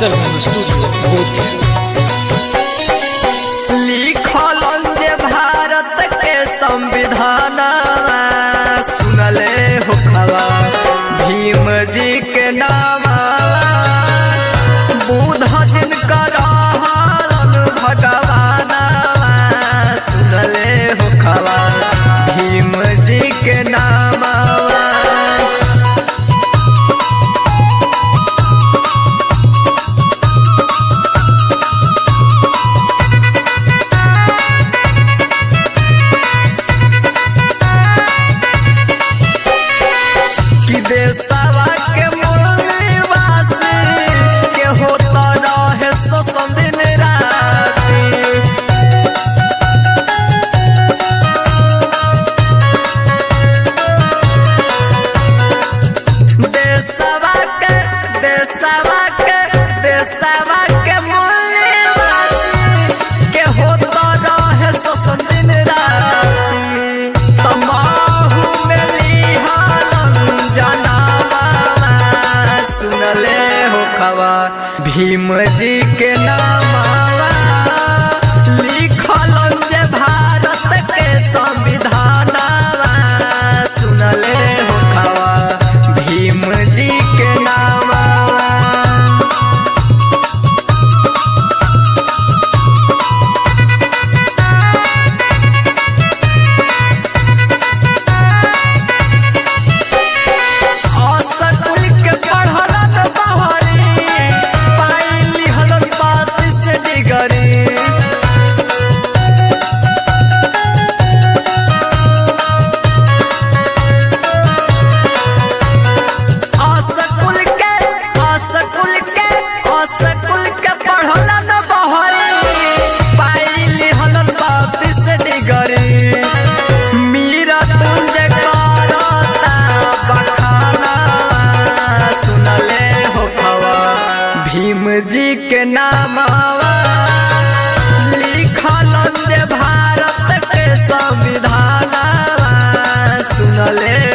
सरगम studio Bodhgaya लिखल जे भारत के संविधान सुनले हो खबा भीम जी के नाम बुध जिनकर हरण भगवान सुनले हो खबा भीम जी के नाम कि देशवा के मूलवासी के होता रहे शोषण दिन राति देशवा के देशवा के देशवा के मूलवासी के होता रहे शोषण दिन राति तमाहू में लिहालन जनावा सुनले हो खबा भीम जी के नामावा लिखल जे भारत के संविधानवा सुनले हो खबा भीम जी के नामावा असकुल के पढ़लन बहरी पाइली हलन बात से डिगरी असकुल के असकुल के असकुल के पढ़लन बहरी पाइली हलन बात से डिगरी मीरा तुंज करता बखाना सुनले हो खवा भीम जी के नामावा लिखल जे भारत के संविधानवा सुनले